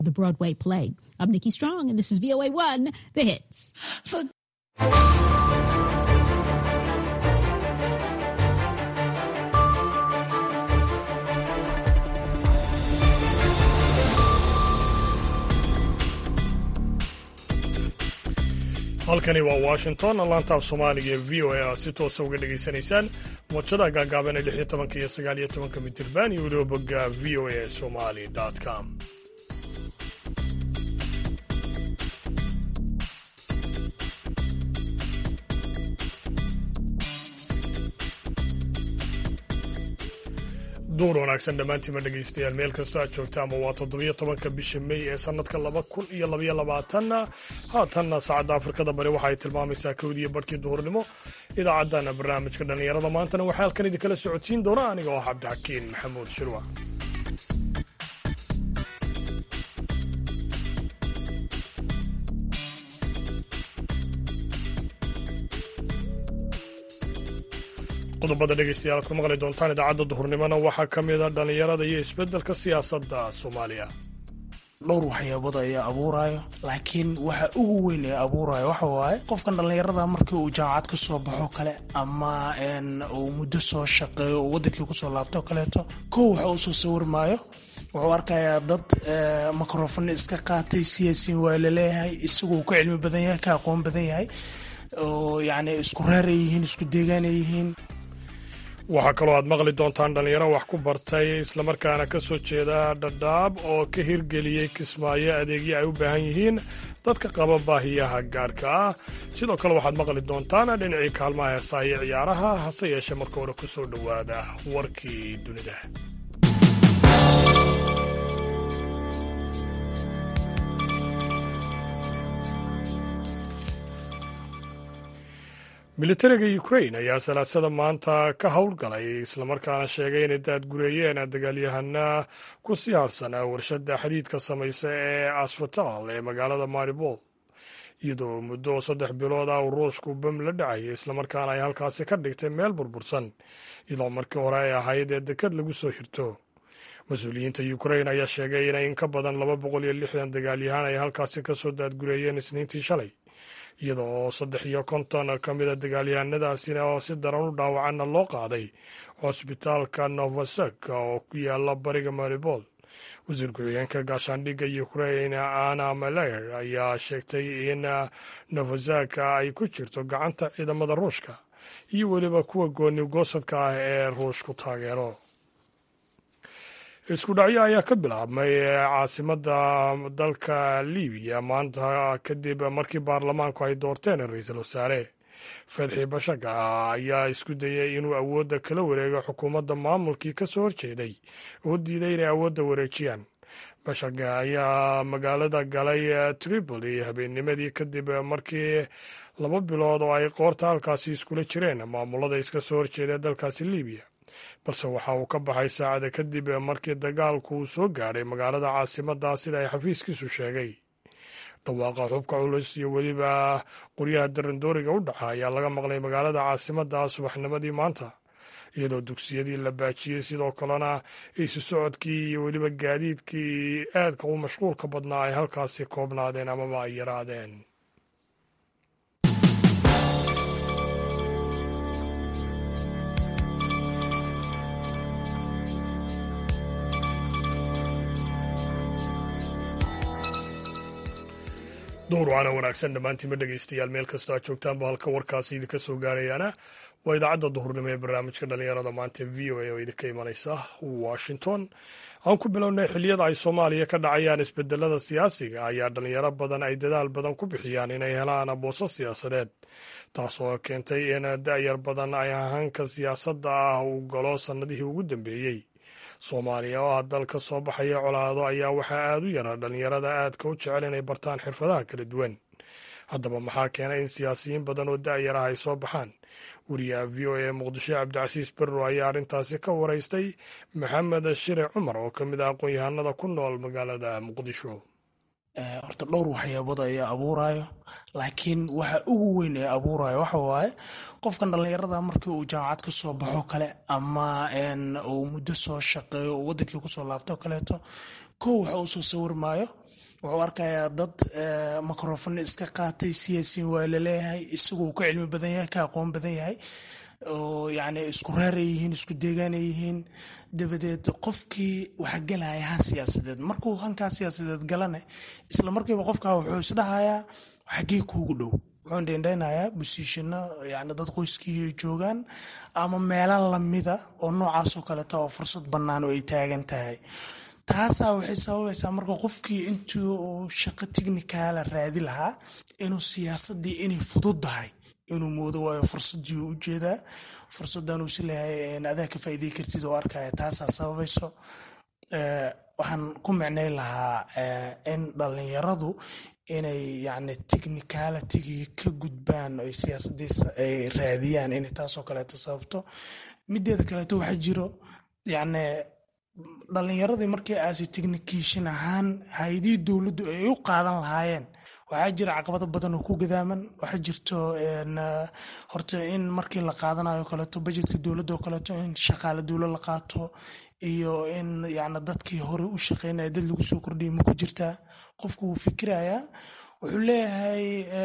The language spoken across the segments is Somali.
the Broadway play. I'm Nikki Strong, and this is VOA One, the hits. For halkani waa washington laantaaf soomaaliga ee v o a aad si toosa uga dhegaysanaysaan wajada gaagaaban ee lix iyo tobanka iyo sagaal iyo tobanka mitirban iyo weliba bogga v o a somali com duur wanaagsan dhammaantiima dhegaystayaal meel kastoo aad joogtaanba waa toddobiyo tobanka bisha mey ee sannadka laba kun iyo labaiyo labaatanna haatanna saacadda afrikada bari waxa ay tilmaamaysaa kowdiiyo barhkii duhurnimo idaacaddana barnaamijka dhallinyarada maantana waxaa halkan idinkala socodsiin doona aniga oo cabdixakiin maxamuud shirwa qodobada dhegaystayaal aad ku maqli doontaan idaacadda duhurnimona waxaa ka mid a dhallinyarada iyo isbeddelka siyaasadda soomaaliya dhowr waxyaabada ayaa abuurayo laakiin waxa ugu weyn ee abuurayo waxa waaye qofkan dhallinyarada markii uu jaamacad ka soo baxo kale ama uu muddo soo shaqeeyo uu wadankii kusoo laabto kaleeto kow waxa uu soo sawirmaayo wuxuu arkayaa dad mikrofon iska qaatay siyaasiin waa laleeyahay isagoo ka cilmi badan yahay ka aqoon badan yahay oo yacni isku reeray yihiin isku deegaanay yihiin waxaa kaloo aad maqli doontaan dhallinyaro wax ku bartay islamarkaana ka soo jeeda dhadhaab oo ka hirgeliyey kismaayo adeegyo ay u baahan yihiin dadka qaba baahiyaha gaarka ah sidoo kale waxaad maqli doontaan dhinacii kaalmaha heesaa iyo ciyaaraha hase yeeshee marka hore ku soo dhowaada warkii dunida militariga ukrain ayaa salaasada maanta ka howlgalay islamarkaana sheegay inay daadgureeyeen dagaalyahana ku sii harsan warshada xadiidka samaysa ee asfatal ee magaalada maribol iyadoo muddo saddex bilood ah uu ruushku bam la dhacayay islamarkaana ay halkaasi ka dhigtay meel burbursan iyadoo markii hore ay ahayd ee dekad lagu soo hirto mas-uuliyiinta ukrain ayaa sheegay inay in ka badan laba boqol iyo lixdan dagaalyahaan ay halkaasi kasoo daadgureeyeen isniintii shalay iyada oo saddex iyo konton ka mida dagaalyahanadaasina oo si daran u dhaawacanna loo qaaday cosbitaalka novosek oo ku yaala bariga maribol wasiir ku-xigeenka gaashaandhigga ukrain ana maler ayaa sheegtay in novosek ay ku jirto gacanta ciidamada ruushka iyo weliba kuwa gooni goosadka ah ee ruushku taageero isku dhacyo ayaa ka bilaabmay caasimadda dalka libiya maanta kadib markii baarlamaanku ay doorteen ra-iisul wasaare fadxi bashaga ayaa isku dayay inuu awoodda kala wareego xukuumadda maamulkii ka soo horjeeday oo diiday inay awoodda wareejiyaan bashaga ayaa magaalada galay tripoli habeennimadii kadib markii laba bilood oo ay qoorta halkaasi iskula jireen maamulada iska soo horjeeda dalkaasi libiya balse waxa uu ka baxay saacada kadib markii dagaalku uu soo gaadhay magaalada caasimadda sida ay xafiiskiisu sheegay dhawaaqa xubka culus iyo weliba qoryaha darandooriga u dhaca ayaa laga maqlay magaalada caasimadda subaxnimadii maanta iyadoo dugsiyadii la baajiyey sidoo kalena isu socodkii iyo weliba gaadiidkii aadka u mashquulka badnaa ay halkaasi koobnaadeen amaba ay yaraadeen duur waana wanaagsan dhammaantiinma dhegaystayaal meel kastoo aad joogtaanba halka warkaasi idinka soo gaarayaana waa idaacadda duhurnimo ee barnaamijka dhallinyarada maanta v o a oo idinka imanaysa washington aan ku bilownay xilliyada ay soomaaliya ka dhacayaan isbedelada siyaasiga ayaa dhallinyaro badan ay dadaal badan ku bixiyaan inay helaan booso siyaasadeed taasoo keentay in da'yar badan ay ahaanka siyaasadda ah uu galo sannadihii ugu dambeeyey soomaaliya oo ah dal ka soo baxaya colaado ayaa waxaa aad u yara dhallinyarada aadka u jecel inay bartaan xirfadaha kala duwan haddaba maxaa keenay in siyaasiyiin badan oo da'yar ah ay soo baxaan wariyaha v o a muqdisho cabdicasiis berro ayaa arrintaasi ka waraystay maxamed shire cumar oo ka mid ah aqoon-yahanada ku nool magaalada muqdisho horta dhowr waxyaabada ayaa abuurayo laakiin waxa ugu weyn ee abuurayo waxa waaye qofkan dhallinyarada markii uu jaamacad ka soo baxo kale ama uu muddo soo shaqeeyo uu wadankii kusoo laabto kaleeto kow waxa uu soo sawirmaayo wuxuu arkayaa dad microfon iska qaatay siyaasiin waa laleeyahay isagu uu ka cilmi badan yahay ka aqoon badan yahay oo yacni isku reeray yihiin isku deegaanay yihiin dabadeed qofkii waxa gelaya han siyaasadeed markuu hankaa siyaasadeed galane isla markiiba qofka wuxuu isdhahayaa xagee kuugu dhow wuxuu dhendhaynayaa bosiishino yani dad qoyskii joogaan ama meelo lamida oo noocaasoo kaleeta oo fursad bannaan oo ay taagan tahay taasaa waxay sababaysaa marka qofkii intii uu shaqo tignikaala raadi lahaa inuu siyaasadii inay fududdahay inuu moodo waayo fursadii u ujeedaa fursadan uu sileeyahay adaa ka faa'iidey kartid oo arkaya taasaa sababayso waxaan ku micnay lahaa in dhalinyaradu inay yacni technicalitigii ka gudbaan ay siyaasadiisa ay raadiyaan inay taasoo kaleeto sababto mideeda kaleeto waxaa jiro yacni dhalinyaradii markii aasi technication ahaan hay-adihii dowladdu ay u qaadan lahaayeen waxaa jira caqabado badan oo ku gadaaman waxaa jirto horta in markii la qaadanayo kaleeto bajetka dowladda oo kaleeto in shaqaale dowla la qaato iyo in yani dadkii hore u shaqeynaya dad lagu soo kordhiya ma ku jirtaa qofku wuu fikirayaa wuxuu leeyahay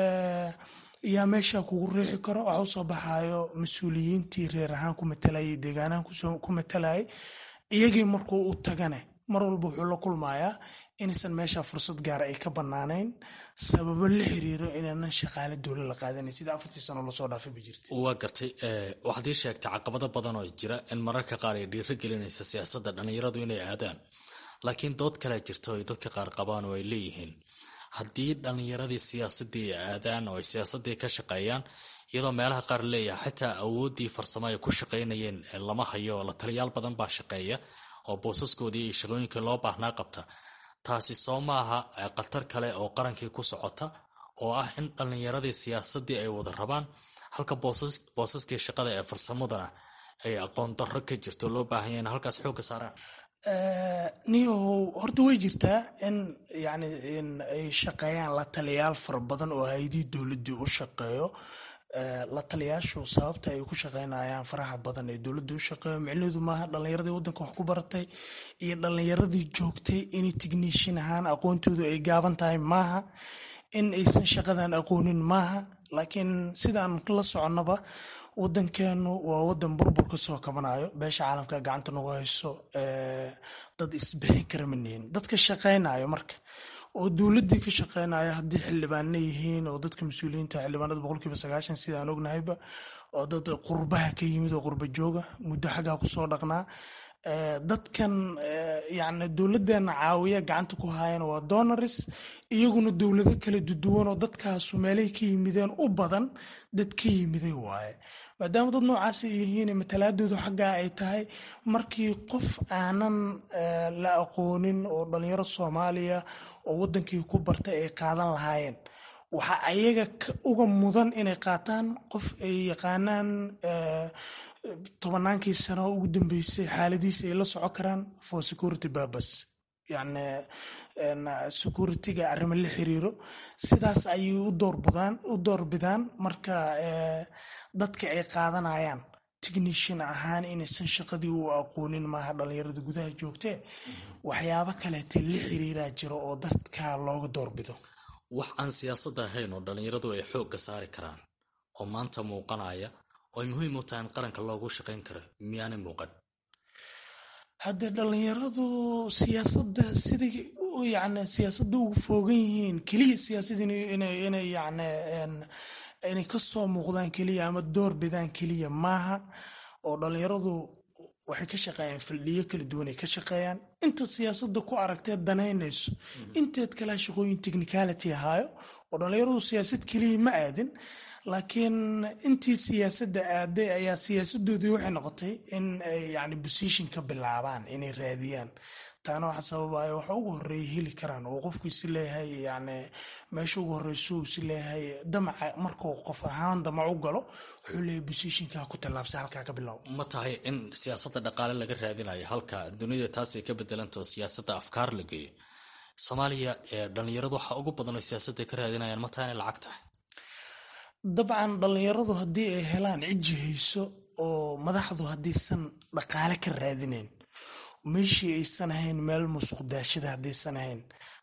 yaa meesha kugu riixi karo waxa usoo baxayo mas-uuliyiintii reer ahaan ku matalayay deegaanahan ku matalayay iyagii markuu u tagane mar walba wuxuu la kulmayaa inaysan meesha fursad gaara ay ka banaanayn sababo la xiriiro inaanan shaqaale dowla la qaadanan sida afartii sano lasoo dhaafay ba jirta waa gartay waxaad ii sheegtay caqabado badan oo jira in mararka qaar ay dhiiro gelinaysa siyaasadda dhallinyaradu inay aadaan laakiin dood kalea jirta oo ay dadka qaar qabaan oo ay leeyihiin haddii dhallinyaradii siyaasadii ay aadaan oo ay siyaasadii ka shaqeeyaan iyadoo meelaha qaar leeyahay xitaa awooddii farsamo ay ku shaqaynayeen lama hayo oo la taliyaal badan baa shaqeeya oo boosaskoodii iyo shaqooyinkii loo baahnaa qabta taasi soo maaha khatar kale oo qarankii ku socota oo ah in dhallinyaradii siyaasadii ay wada rabaan halka boosaskii shaqada ee farsamadana ay aqoon darro ka jirto loo baahanya in halkaas xoogga saaraan niyahow horta way jirtaa in yani in ay shaqeeyaan la taliyaal fara badan oo hay-adihii dowladdii u shaqeeyo la taliyaashu sababta ay ku shaqeynayaan faraha badan ee dowladda u shaqeeyo micnaheedu maaha dhallinyaradii waddanka wax ku baratay iyo dhallinyaradii joogtay inay tignishin ahaan aqoontoodu ay gaaban tahay maaha in aysan shaqadan aqoonin maaha laakiin sidaan la soconnaba wadankeenu waa wadan burbur ka soo kabanayo beesha caalamka gacanta nagu hayso dad isbixin kara manihin dadka shaqeynayo marka oo dowladii ka shaqeynaya haddii xildhibaana yihiin oo dadka mas-uuliyiinta xildhibaanada boqolkiiba sagaashan sidaan ognahayba oo dad qurbaha ka yimid oo qurba jooga muddo xaggaa kusoo dhaqnaa dadkan yani dowladeena caawiya gacanta ku haayana waa donaris iyaguna dowlado kala duduwan oo dadkaasu meelay ka yimideen u badan dad ka yimiday waaye maadaama dad noocaas ay yihiin matalaadoodu xaggaa ay tahay markii qof aanan la aqoonin oo dhalinyaro soomaaliya oo wadankii ku bartay ay qaadan lahaayeen waxa ayaga uga mudan inay qaataan qof ay yaqaanaan tobanaankii sano ugu dambeysay xaaladiisa ay la soco karaan for security burbas yani security-ga arrimo la xiriiro sidaas ayay u doorbidaan marka dadka ay qaadanayaan technician ahaan inaysan shaqadii u aqoonin maaha dhalinyarada gudaha joogtee waxyaabo kaleeta la xiriiraa jiro oo dadka looga doorbido wax aan siyaasadda ahayn oo dhallinyaradu ay xoogga saari karaan oo maanta muuqanaya oo ay muhiim u tahay in qaranka loogu shaqayn karo miyaanay muuqan haddee dhalinyaradu siyaasadda siday yani siyaasadda ugu foogan yihiin keliya siyaasad inay yani inay kasoo muuqdaan keliya ama door bidaan keliya maaha oo dhalinyaradu waxay ka shaqeeyaan faldhiyo kala duwan ay ka shaqeeyaan inta siyaasadda ku aragtee danaynayso inteed kalea shaqooyin technicality ahaayo oo dhalinyaradu siyaasad keliya ma aadin laakiin intii siyaasadda aaday ayaa siyaasadoodii waxay noqotay in ay yani position ka bilaabaan inay raadiyaan taana waxa sababaya waxa ugu horeeya heli karaan oo qofku isi leeyahay yani meesha ugu horeyso isi leeyahay damaca markuu qof ahaan damac u galo wuxuu leeyahay positionka ku tallaabsa halkaa ka bilow ma tahay in siyaasadda dhaqaale laga raadinayo halka dunida taasay ka bedelantao siyaasadda afkaar la geeyo soomaaliya dhalinyaradu waxa ugu badan oo siyaasadda ka raadinayaan ma tahay inay lacag tahay dabcan dhalinyaradu haddii ay helaan cijji hayso oo madaxdu haddiisan dhaqaale ka raadinayn meeshii aysan ahayn meel musuq daashada haddaysan ahayn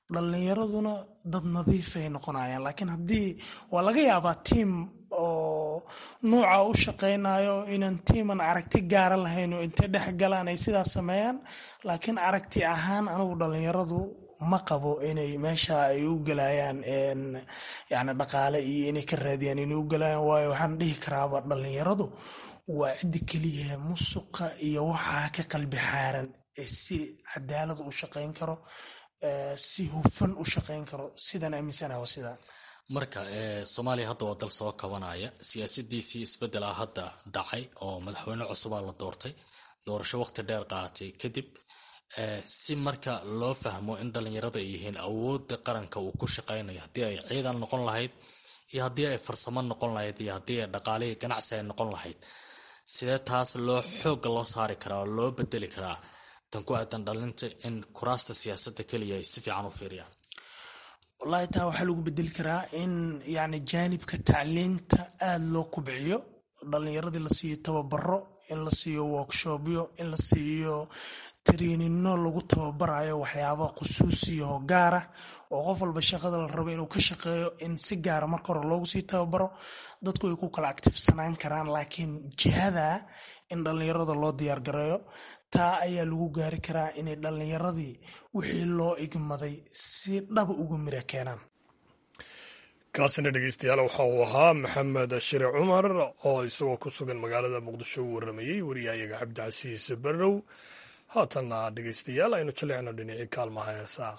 dhalinyaraduna dad nadiifay noqonayaan laakiin haddii waa laga yaabaa tiam oo nuuca u shaqeynayo inaan tiaman aragti gaara lahayn oo intay dhex galaan ay sidaas sameeyaan laakiin aragti ahaan anigu dhalinyaradu ma qabo inay meesha ay u galayaan yani dhaqaale iyo inay ka raadiyaan inay u galayaan waayo waxaan dhihi karaaba dhalinyaradu waa ciddi keliya musuqa iyo waxaa ka qalbi xaaran ee si cadaalad u shaqeyn karo si hufan u shaqeyn karo sidaan aaminsanaha waa sidaa marka soomaaliya hadda waa dal soo kabanaya siyaasadiisii isbedelaa hadda dhacay oo madaxweyne cusubaa la doortay doorasho waqti dheer qaaatay kadib si marka loo fahmo in dhalinyaradu ay yihiin awoodda qaranka uu ku shaqeynayo haddii ay ciidan noqon lahayd iyo haddii ay farsamo noqon lahayd iyo haddii ay dhaqaalihii ganacsi ay noqon lahayd sidee taas loo xooga loo saari karaa oo loo bedeli karaa tan ku aadan dhalinta in kuraasta siyaasadda keliya ay si fiican u fiiriyaan wallaahi taa waxaa lagu bedeli karaa in yani jaanibka tacliinta aada loo kubciyo dhalinyaradii la siiyo tababaro in la siiyo workshopyo in la siiyo tariinino lagu tababarayo waxyaaba khusuusiyaho gaara oo qof walba shaqada la rabo inuu ka shaqeeyo in si gaara marka hore loogu sii tababaro dadku ay ku kala actifsanaan karaan laakiin jihada in dhalinyarada loo diyaargareeyo taa ayaa lagu gaari karaa inay dhalinyaradii wixii loo igmaday si dhaba uga mira keenaan kaasina dhegeystayaal waxa uu ahaa maxamed shire cumar oo isagoo ku sugan magaalada muqdisho u waramayey wariyahayaga cabdicasiis barrow haatanna dhegeystayaal aynu jaleecno dhinacii kaalmaha heesaa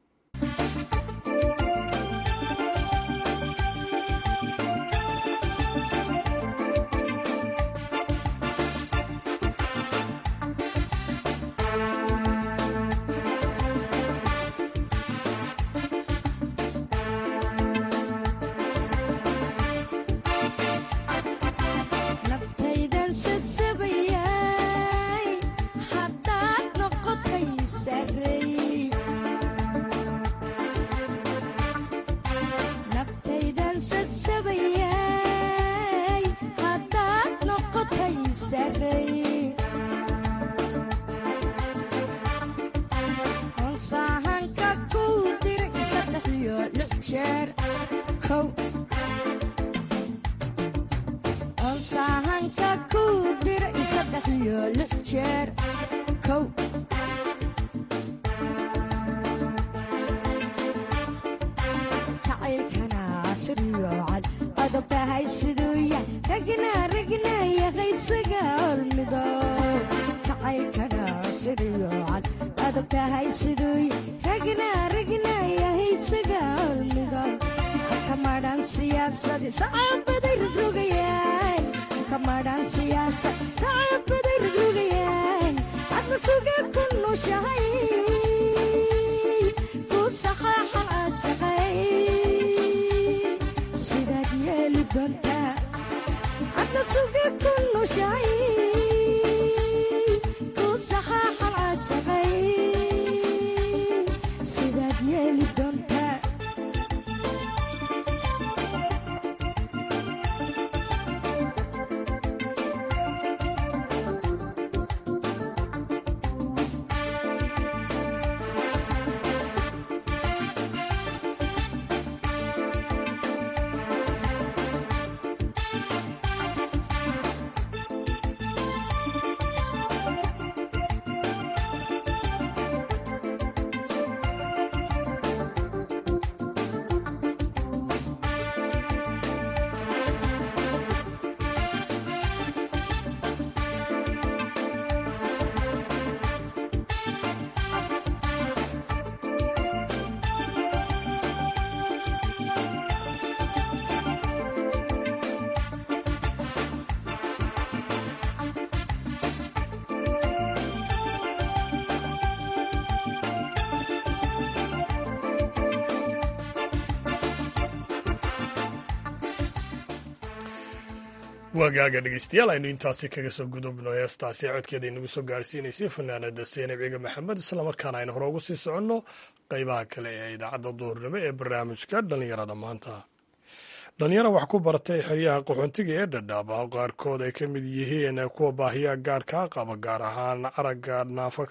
waagaaga dhegeystayaal aynu intaasi kaga soo gudubno heestaasi codkeeda inagu soo gaarsiinaysay fanaanada seenab ciga maxamed islamarkaana aynu hore ugu sii soconno qeybaha kale ee idaacadda duhurnimo ee barnaamijka dhallinyarada maanta dhalinyaro wax ku baratay xeryaha qaxoontiga ee dhadhaaba qaarkood ay ka mid yihiin kuwa baahiyaha gaarkaa qaba gaar ahaan aragga naafa ka ah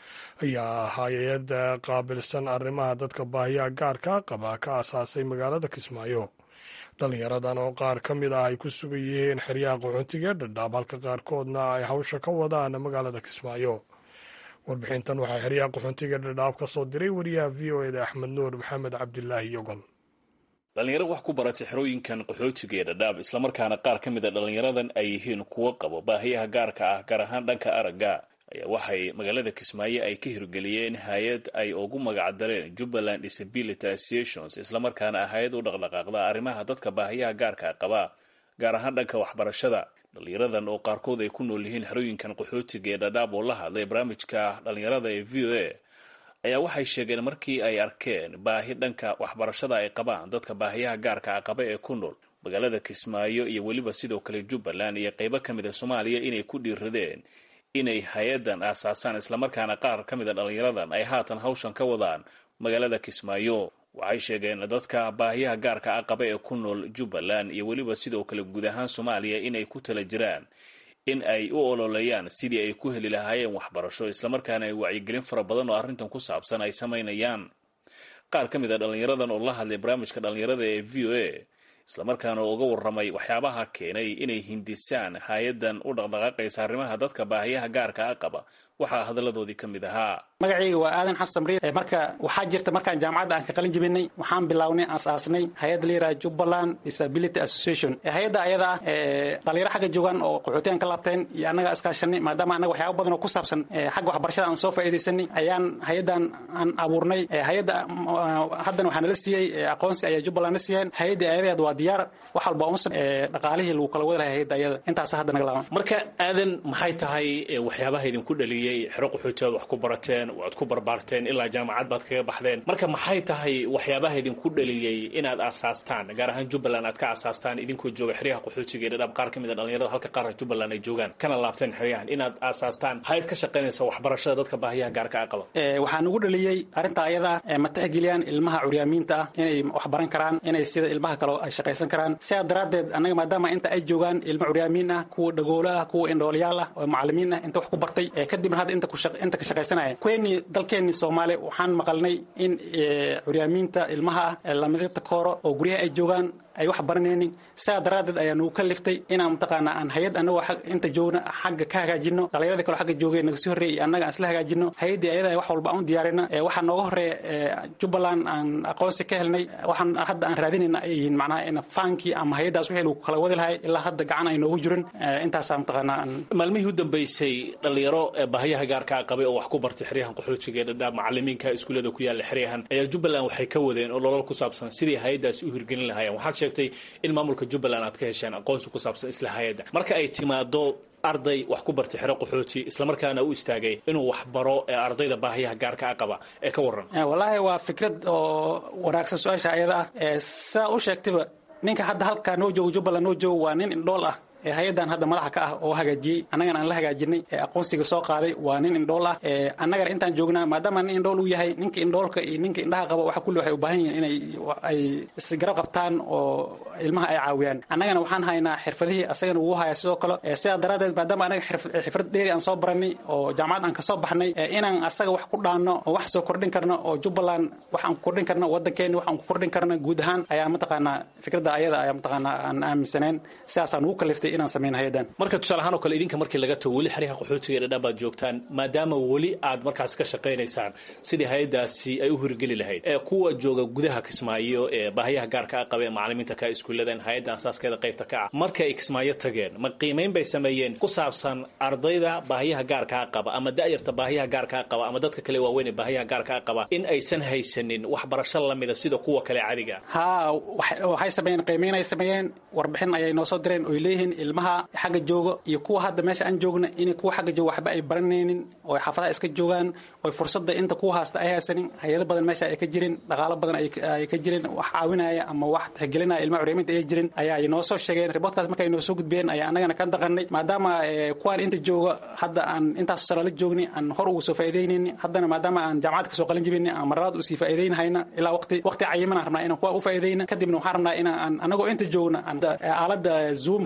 ayaa hay-adda qaabilsan arrimaha dadka baahiyaha gaarka qaba ka asaasay magaalada kismaayo dhalinyaradan oo qaar ka mid ah ay ku sugan yihiin xeryaha qaxoontiga ee dhadhaab halka qaarkoodna ay hawsha ka wadaan magaalada kismaayo warbixintan waxaa xeryaha qaxoontiga dhadhaab ka soo diray wariyaha v o eda axmed nuur maxamed cabdilaahi yogol dhalinyaro wax ku baratay xerooyinkan qaxootiga ee dhadhaab islamarkaana qaar ka mid a dhalinyaradan ay yihiin kuwo qabo baahiyaha gaarka ah gaar ahaan dhanka aragga ayaa waxay magaalada kismaayo ay ka hirgeliyeen hay-ad ay ugu magacdareen jubbaland disability associations islamarkaana ah hay-ad u dhaqdhaqaaqda arrimaha dadka baahiyaha gaarka qaba gaar ahaan dhanka waxbarashada dhalinyaradan oo qaarkood ay ku nool yihiin xerooyinkan qaxootiga ee dhadhaab oo la hadlay barnaamijka dhalinyarada ee v o a ayaa waxay sheegeen markii ay arkeen baahi dhanka waxbarashada ay qabaan dadka baahiyaha gaarka a qaba ee ku nool magaalada kismaayo iyo weliba sidoo kale jubbaland iyo qeybo ka mid a soomaaliya inay ku dhiiradeen inay hay-adan aasaasaan islamarkaana qaar ka mid a dhalinyaradan ay haatan hawshan ka wadaan magaalada kismaayo waxay sheegeen dadka baahiyaha gaarka a qaba ee ku nool jubbaland iyo weliba sidoo kale guud ahaan soomaaliya inay ku tala jiraan in ay u ololeeyaan sidii ay ku heli lahaayeen waxbarasho islamarkaana ay wacyigelin fara badan oo arrintan ku saabsan ay samaynayaan qaar ka mid a dhalinyaradan oo la hadlay barnaamijka dhalinyarada ee v o a islamarkaana uga warramay waxyaabaha keenay inay hindisaan hay-adan u dhaqdhaqaaqaysa arrimaha dadka baahiyaha gaarka a qaba waxaa hadalladoodii ka mid ahaa magacayga waa aadan xasan riid marka waxaa jirta markaan jaamacadda aan ka qalin jibinay waxaan bilownay asaasnay hay-adda la yidhaha jubbaland disability association hay-adda ayada ah dhalinyaro xagga joogaan oo qaxootiyan ka laabteen iyo annaga iskaashanay maadaama annaga waxyaaba badan oo ku saabsan xagga waxbarashada aan soo faa'iidaysanay ayaan hay-addan aan abuurnay hay-adda haddana waxaa nala siiyey aqoonsi ayaa jubbaland na siiyeen hay-adda ayadeed waa diyaar wax walba unsan dhaqaalihii lagu kala wadi lahay hay-adda ayada intaasa hadda naga laaban marka aadan maxay tahay waxyaabaha idinku dhaliyey xero qaxootiyaad wax ku barateen waad ku barbaarteen ilaa jaamacad baad kaga baxdeen marka maxay tahay waxyaabaha idinku dhaliyey inaad aasaastaan gaar ahaan jubbaland aad ka aasaastaan idinkoo jooga xeryaha qaxootiga ee dhadhaab qaar ka mid a dhalinyarada halka qaarka jubbaland ay joogaan kana laabteen xeryahan inaad aasaastaan hay-ad ka shaqaynaysa waxbarashada dadka baahiyaha gaarka a qaba waxaan ugu dhaliyey arrinta ayada ma tixgeliyaan ilmaha curyaamiinta ah inay wax baran karaan inay sida ilmaha kale ay shaqaysan karaan sidaa daraaddeed annaga maadaama inta ay joogaan ilmo curyaamiin ah kuwa dhagoolo ah kuwa indhooliyaal ah oo macalimiin ah inta wax ku bartay kadibna hadda inta ka shaqaysanaya kweni dalkeenni soomaali waxaan maqalnay in curyaamiinta ilmaha ah lamidata kooro oo guryaha ay joogaan ay wax baranaynin sidaa daraaddeed ayaa nagu ka liftay inaan mataqaana aan hay-ad annagoo inta joogna xagga ka hagaajino dhalinyarada kale xagga joogay naga sii horreeyay iyo annaga aan isla hagaajino hay-addii ayada wax walba aan u diyaarina waxaa nooga horreeya jubbaland aan aqoonsi ka helnay waxaan hadda aan raadinayna ay yihiin macnaha in faankii ama hay-addaas wixii lagu kala wadi lahay ilaa hadda gacan ay noogu jirin intaasaa mataqaana maalmihii u dambeysay dhalinyaro baahiyaha gaarka a qabay oo wax ku bartay xeryahan qaxootiga ee dhadhaab macalimiinka iskuullada ku yaalla xeryahan ayaa jubbaland waxay ka wadeen oo nolol ku saabsan sidii hay-addaasi u hirgelin lahaayeen waxaad sheegtay in maamulka jubbaland aad ka hesheen aqoonsi ku saabsan isla hay-adda marka ay timaado arday wax ku bartay xero qaxooti islamarkaana u istaagay inuu wax baro ee ardayda baahiyaha gaarka a qaba ee ka warran wallaahi waa fikrad oo wanaagsan su-aasha ayada ah saa u sheegtayba ninka hadda halkaa noo joogo jubbaland noo joogo waa nin indhool ah hay-addan hadda madaxa ka ah oo hagaajiyey annagana aan la hagaajinay aqoonsiga soo qaaday waa nin indhool ah annagana intaan joognaa maadaama nin indhool uu yahay ninka indhoolka iyo ninka indhaha qaba waxa kulli waxay u baahan yihiin inay ay isgarab qabtaan oo ilmaha ay caawiyaan annagana waxaan haynaa xirfadihii asagana wuu haya sidoo kale sidaa daraaddeed maadaama anaga xirfad dheeri aan soo baranay oo jaamacad aan kasoo baxnay inaan asaga wax ku dhaanno oo wax soo kordhin karno oo jubbaland wax aan ku kordhin karno waddankeeni wax aan ku kordhin karno guud ahaan ayaa mataqaanaa fikradda ayada ayaa mataqaanaa aan aaminsaneen sidaasaan ugu kaliftay inaan samayn hay-adan marka tusaale ahaan oo kale idinka markii laga tago weli xeryaha qaxootiga ee dhadhaab baad joogtaan maadaama weli aad markaas ka shaqaynaysaan sidii hay-addaasi ay u hirgeli lahayd ee kuwa jooga gudaha kismaayo ee baahiyaha gaarka a qaba ee macalimiinta ka iskuulladan hay-adda asaaskeeda qaybta ka ah markay ay kismaayo tageen ma qiimayn bay sameeyeen ku saabsan ardayda baahiyaha gaarka a qaba ama da'yarta baahiyaha gaarka a qaba ama dadka kale waaweyn ee baahiyaha gaarka a qaba in aysan haysanin waxbarasho lamida sida kuwa kale cadiga haa waxay sameeyeen qiimayn ay sameeyeen warbixin ayay noo soo direen oy leeyihiin ilmaha xagga jooga iyo kuwa hadda meesha aan joogna inay kuwa xagga jooga waxba ay baranaynin oo xaafadaha iska joogaan oo fursadda inta kuwa haasta ay haysanin hay-ado badan meesha ay ka jirin dhaqaalo badan ay ka jirin wax caawinaya ama wax tixgelinaya ilmaha curyamiinta ay jirin ayaa noo soo sheegeen riboodkaas markay noo soo gudbiyeen ayaa annagana ka daqanay maadaama kuwaan inta jooga hadda aan intaas sano la joogni aan hor ugu soo faa'iidaynayni haddana maadaama aan jaamacad kasoo qalin jibini aan marlabaad usii faa'iidaynahayna ilaa waqti waqti cayiman aan rabnaa inaan kuwa u faa'iidayna kadibna waxaan rabnaa inaan anagoo inta joogna aalada zoomka la yiraahdo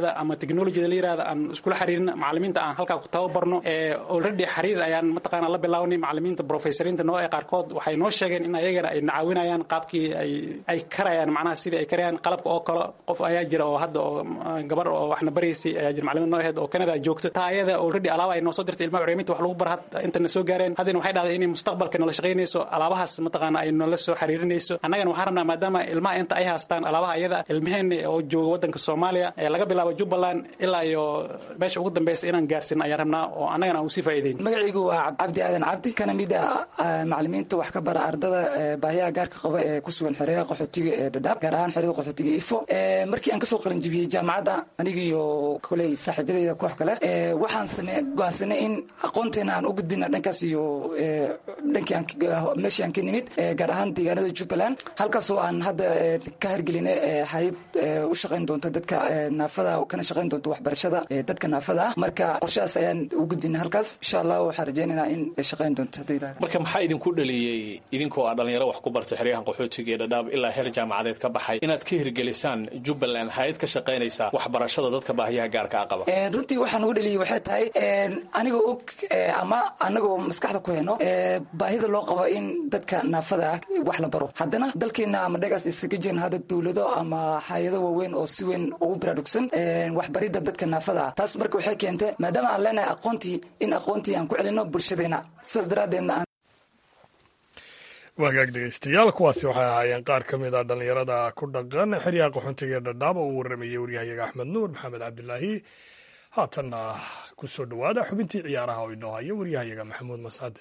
yirahda ama technologyda la yirahda aan iskula xiriirin macalimiinta aan halkaa ku tababarno already xiriir ayaan mataqaana la bilawnay macalimiinta professoriinta noo ee qaarkood waxay noo sheegeen in ayagana ay nacaawinayaan qaabkii ay ay karayaan macnaha sidii ay karayaan qalabka oo kale qof ayaa jira oo hadda oo gabar oo waxna baraysay ayaa jira macalimiin noo ahayd oo Canada joogta taa ayada already alaaba ay noo soo dirtay ilmaha curyaaminta wax lagu bar intana soo gaareen haddana waxay dhahday inay mustaqbalka noola shaqaynayso alaabahaas mataqaana ay noola soo xiriirinayso annagana waxaan rabnaa maadaama ilmaha inta ay haastaan alaabaha ayada ilmaheena oo jooga wadanka soomaaliya laga bilaabo jubbaland ilaa iyo meesha ugu dambeysa inaan gaarsin ayaan rabnaa oo annagana aan usii faa'iideyn magacaygu waa cabdi aadan cabdi kana mid ah macalimiinta wax ka bara ardada baahiyaha gaarka qaba ee ku sugan xeryaha qaxootiga ee dhadhaab gaar ahaan xerada qaxootiga ifo markii aan kasoo qalinjibiyey jaamacadda anigiiyo koley saaxiibadeyda koox kale waxaan same go'aansanay in aqoonteena aan u gudbina dhankaas iyo dhankii meeshii aan ka nimid gaar ahaan deegaanada jubbaland halkaasoo aan hadda ka hirgelinay hayad u shaqayn doonta dadka naafada kana shaqayn doonta waxbarashada dadka naafada ah marka qorshahaas ayaan u gudbina halkaas insha allah waxaan rajaynaynaa in ay shaqayn doonto haddii ilaahay marka maxaa idinku dhaliyey idinkoo aa dhalinyaro wax ku bartay xeryahan qaxootiga ee dhadhaab ilaa heer jaamacadeed ka baxay inaad ka hirgelisaan jubbaland hay-ad ka shaqaynaysa waxbarashada dadka baahiyaha gaarka a qaba runtii waxaan ugu dhaliyey waxay tahay anigoo og ama anagoo maskaxda ku heno baahida loo qabo in dadka naafada ah wax la baro haddana dalkeena ama dhagaas isaga jirin hadda dowlado ama hay-ado waaweyn oo si weyn ugu baraarugsan waxbaridda dadka naafada ah taas marka waxay keentay maadaama aan leenahay aqoontii in aqoontii aan ku celino bulshadeena sidaas daraaddeedna aan wagaag dhegeystayaal kuwaasi waxay ahaayeen qaar ka mid a dhallinyarada ku dhaqan xeryaha qaxoontiga ee dhadhaab oo uu waramayey waryahayaga axmed nuur maxamed cabdilaahi haatanna ku soo dhowaada xubintii ciyaaraha oo inoo hayo waryahayaga maxamuud mascade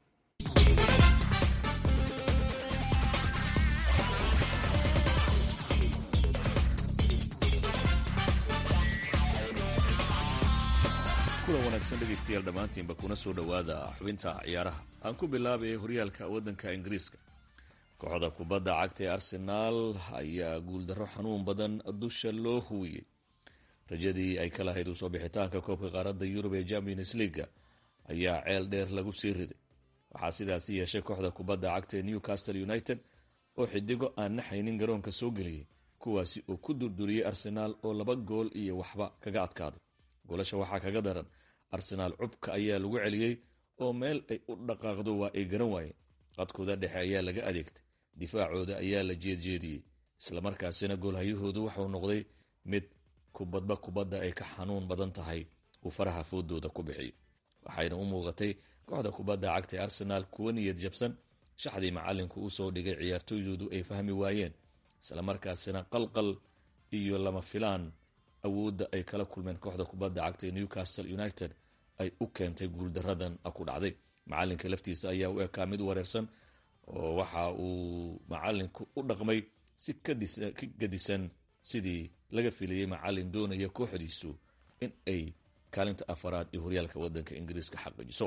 kulan wanaagsan dhegaystayaal dhammaantiinba kuna soo dhowaada xubinta ciyaaraha aan ku bilaabay horyaalka waddanka ingiriiska kooxda kubadda cagta ee arsenaal ayaa guuldarro xanuun badan dusha loo huwiyey rajadii ay ka lahayd usoo bixitaanka koobka qaaradda yurub ee champions leaga ayaa ceel dheer lagu sii riday waxaa sidaasi yeeshay kooxda kubadda cagta ee newcastle united oo xidigo aan naxaynin garoonka soo geliyey kuwaasi oo ku durduriyey arsenaal oo laba gool iyo waxba kaga adkaaday goolasha waxaa kaga daran arsenaal cubka ayaa lagu celiyey oo meel ay u dhaqaaqdo waa ay garan waayeen qadkooda dhexe ayaa laga adeegtay difaacooda ayaa la jeedjeediyey islamarkaasina goolhayahoodu waxuu noqday mid kubadba kubadda ay ka xanuun badan tahay uu faraha foodooda ku bixiyo waxayna u muuqatay kooxda kubadda cagta ee arsenaal kuwa niyad jabsan shaxdii macalinku usoo dhigay ciyaartooydoodu ay fahmi waayeen islamarkaasina qalqal iyo lama filaan awoodda ay kala kulmeen kooxda kubadda cagta ee newcastle united ay u keentay guuldaradan ku dhacday macalinka laftiisa ayaa u ekaa mid wareersan oo waxa uu macalinku u dhaqmay si ka gadisan sidii laga filayay macalin doonaya kooxdiisu in ay kaalinta afaraad ee horyaalka wadanka ingiriiska xaqiijiso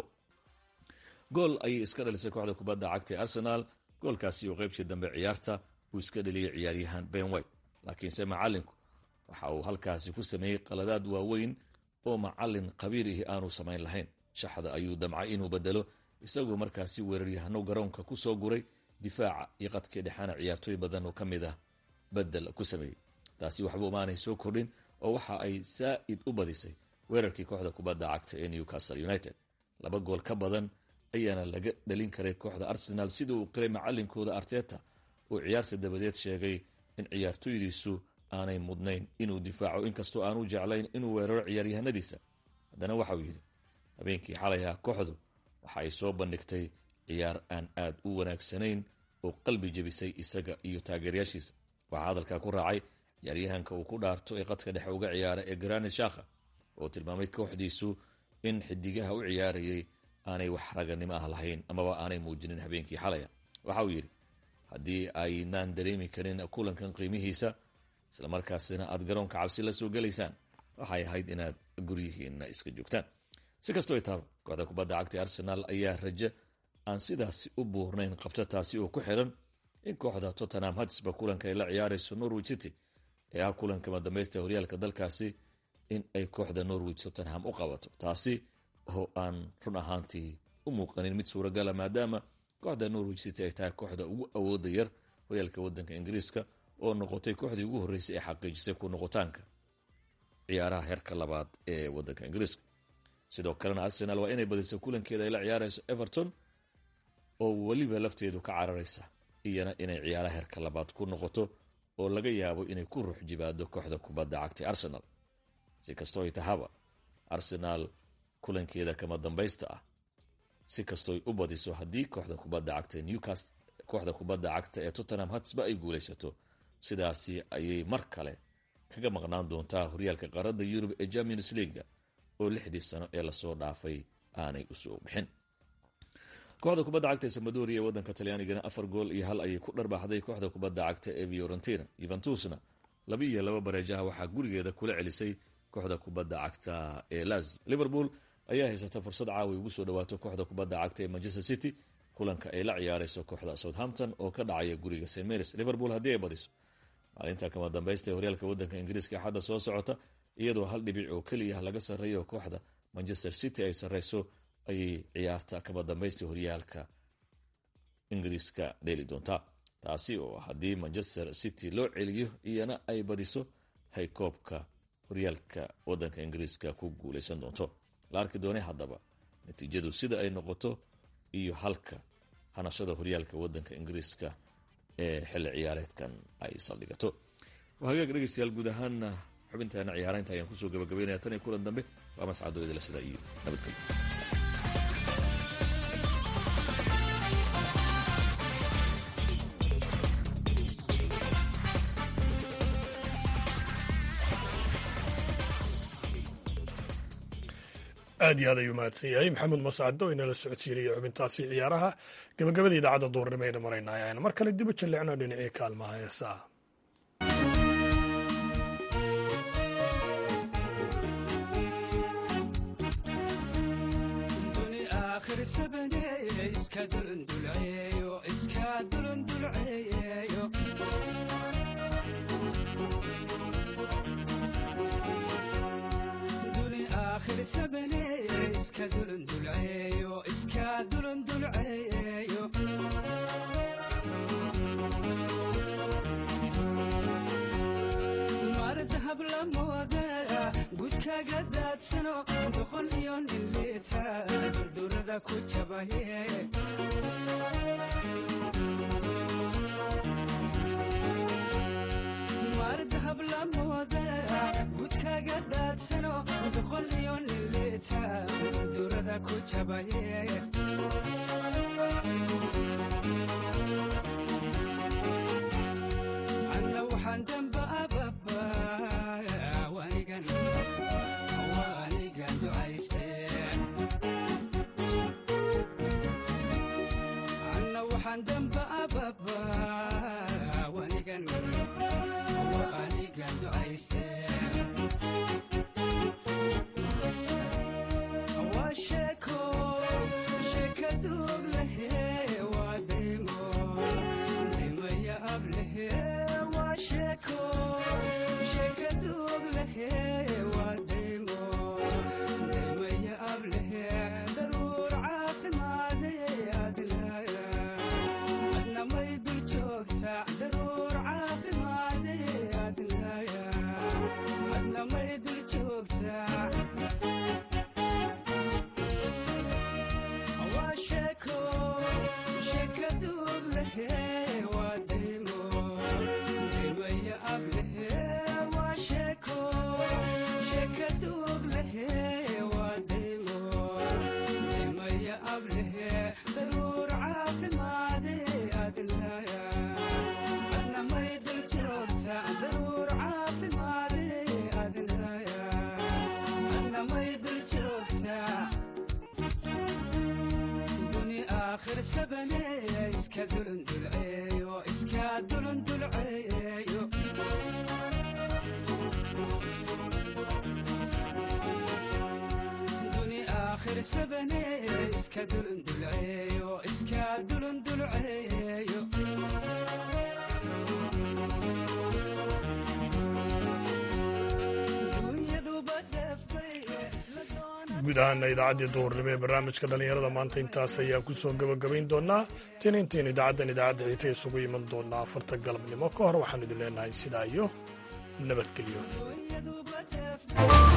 gool ayay iska dhalisay kooxda kubadda cagta ee arsenaal goolkaasi oo qaybtii dambe ciyaarta uu iska dhaliyay ciyaaryahan ben white laakiinse macalinku waxa uu halkaasi ku sameeyey qaladaad waaweyn oo macalin khabiir ihi aanu samayn lahayn shaxda ayuu damcay inuu bedelo isagoo markaasi weeraryahano garoonka ku soo guray difaaca iyo qadkii dhexaana ciyaartooy badan oo ka mid ah bedel ku sameeyey taasi waxba umaanay soo kordhin oo waxa ay saa'id u badisay weerarkii kooxda kubadda cagta ee newcastle united laba gool ka badan ayaana laga dhalin karay kooxda arsenaal sida uu qiray macalinkooda arteta oo ciyaarta dabadeed sheegay in ciyaartooydiisu aanay mudnayn inuu difaaco inkastoo aanu jeclayn inuu weeraro ciyaaryahanadiisa haddana waxauu yidhi habeenkii xalayha kooxdu waxa ay soo bandhigtay ciyaar aan aad u wanaagsanayn oo qalbi jebisay isaga iyo taageerayaashiisa waxaa hadalkaa ku raacay ciyaaryahanka uu ku dhaarto ee qadka dhexe uga ciyaara ee granit shakha oo tilmaamay kooxdiisu in xidigaha u ciyaarayay aanay wax raganimo ah lahayn amaba aanay muujinin habeenkii xalaya waxa uu yidhi haddii aynaan dareemi karin kulankan qiimihiisa islamarkaasina aad garoonka cabsi la soo gelaysaan waxay ahayd inaad guryihiina iska joogtaan si kastoo taaba kooxda kubadda cagta arsenaal ayaa raje aan sidaasi u buurnayn qabta taasi oo ku xiran in kooxda tottenham hadsba kulanka ay la ciyaarayso norwich city ee ah kulanka madambaysta horyaalka dalkaasi in ay kooxda norwich tottenham u qabato taasi oo aan run ahaantii u muuqanin mid suuragala maadaama kooxda norwich city ay tahay kooxda ugu awooda yar horyaalka wadanka ingiriiska oo noqotay kooxdii ugu horreysay ee xaqiijisay ku noqotaanka ciyaaraha heerka labaad ee wadanka ingiriiska sidoo kalena arsenal waa inay badiso kulankeeda ay la ciyaarayso everton oo weliba lafteedu ka cararaysa iyana inay ciyaaraha heerka labaad ku noqoto oo laga yaabo inay ku ruux jibaado kooxda kubadda cagtay arsenal si kastoo ay tahaba arsenaal kulankeeda kama dambaysta ah si kastooy u badiso haddii kooxda kubadda cagta newcast kooxda kubadda cagta ee tottenham hatsba ay guulaysato sidaasi ayay mar kale kaga maqnaan doontaa horyaalka qaaradda yurub ee champions leaga oo lixdii sano ee lasoo dhaafay aanay usoo bixin kooxda kubadda cagta ee samadoria ee wadanka talyaanigana afar gool iyo hal ayay ku dharbaaxday kooxda kubadda cagta ee fiorentina yuventusna laba iyo laba bareejaha waxaa gurigeeda kula celisay kooxda kubadda cagta ee lazio liverpool ayaa haysata fursad caawi ugu soo dhawaato kooxda kubadda cagta ee manchester city kulanka ay la ciyaarayso kooxda southampton oo ka dhacaya guriga st marys liverpool haddii ay badiso maalinta kama dambaysta ee horyaalka wadanka ingiriiska axadda soo socota iyadoo hal dhibic oo keliya laga sarreeyo kooxda manchester city ay sarreyso ayay ciyaarta kama dambaysta horyaalka ingiriiska dheeli doontaa taasi oo haddii manchester city loo celiyo iyana ay badiso hay koobka horyaalka wadanka ingiriiska ku guuleysan doonto la arki doonay haddaba natiijadu sida ay noqoto iyo halka hanashada horyaalka wadanka ingiriiska ee xilli ciyaareedkan ay saldhigato hagaag dhegeystayaal guud ahaana xubintaana ciyaaraynta ayaan kusoo gabagabeynaya tan iyo kulan dambe waa mascado idila sida iyo nabadgelyo aad iyo aad ayuu mahadsan yahay maxamuud mascado inala socodsiinaya xubintaasi ciyaaraha gabagabada idaacadda duurnimo ayna maraynay ayaan mar kale dib u jalleecno dhinacii kaalmaha heesaa guud ahaana idaacaddii duhurnimo ee barnaamijka dhallinyarada maanta intaas ayaa ku soo gabagabayn doonaa tin intiin idaacaddan idaacadda xiita isugu iman doonaa afarta galabnimo ka hor waxaan idin leenahay sidaa iyo nabadgelyo ah